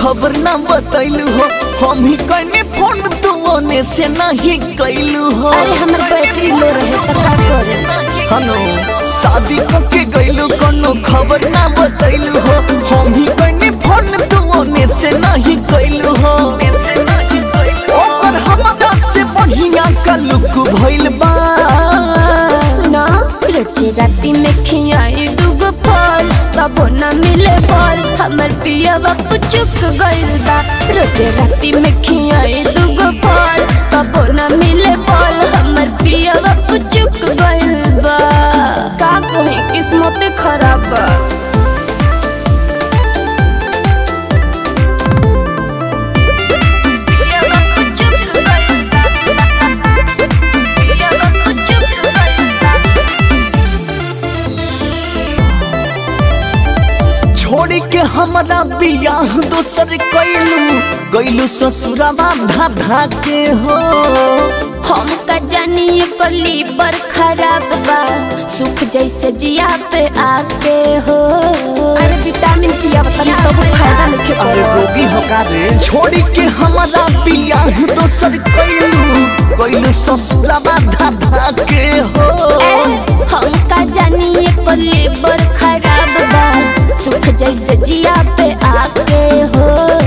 खबर ना बतैलू हो हम ही कने फोन तू ओने से नहीं कैलू हो अरे हमर बैटरी लो रहे त का करे हनो शादी के गइलू कोनो खबर ना बतैलू हो हम ही कने फोन तू ओने से नहीं कैलू हो ओकर हमरा से बढ़िया का लुक भइल बा सुना रोजे राती में खियाई दूगो फल तबो न मिले फल हमर पिया बापू चुक गइल बा रोजे राती में खियाई दूगो फल तबो न मिले फल हमर पिया बापू चुक गइल बा का कही किस्मत खराब बा पिया बापू चुक गइल बा। पिया बापू चुक गइल बा। छोड़ के हमरा बियाह दोसर कैलू गइलू ससुरावा ढा के हो हम का जानी एकर लीवर खराब बा सुख जैसे जिया पे आके हो अरे विटामिन पिया तनी तब फायदा लिखे अरे रोगी हो का रे छोड़ के हमरा बियाह दोसर कैलू गइलू ससुरावा ढा के हो हम का जानी एकर लीवर खराब बा सुख जैसे जिया पे आके हो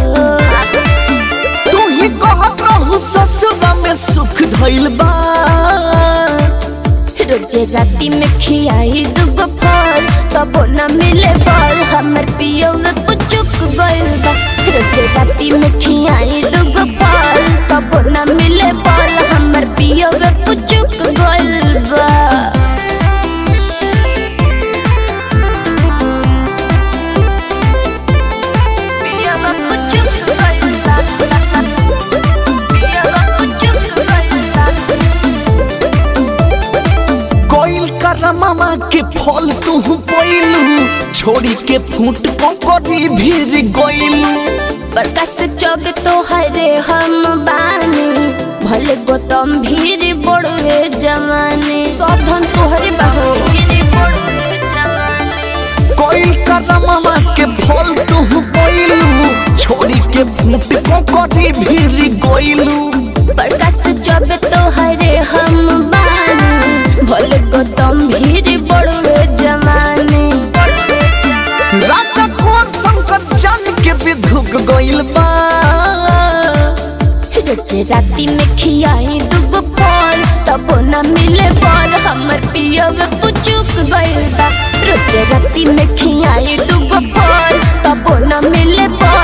तू ही कहत रहू ससुरा में सुख धइल बा रोजे राती में खियाई दूगो फल तबो न मिले फल हमर पियो में पुचुक गइल बा रोजे राती में खियाई दूगो फल तबो न मिले फल हमर पियो में पुचुक गइल बा पिया में पुचुक गइल बा। पिया में पुचुक गइल बा। कोइल करमामा के फल तू पैलू छोड़ी के फूट करी भीर गइलू प्रकाश चौक तो हरे हम बानी भले गौतम भीड़ बड़ुए जमाने सब धन तोहरे बाहो कोइल करमामा के फल तू पैलू छोड़ी के फूट करी भीर गइलू प्रकाश चौक तो हरे हम बानी भले गौतम भीड़ बड़ुए जमाने राजा कौन शंकर जान के भी धुक गइल बा रोजे राती में खियाई दूगो फल तबो न मिले फल हमर पियो में पुचुक गइल बा रोजे राती में खियाई दूगो फल तबो न मिले फल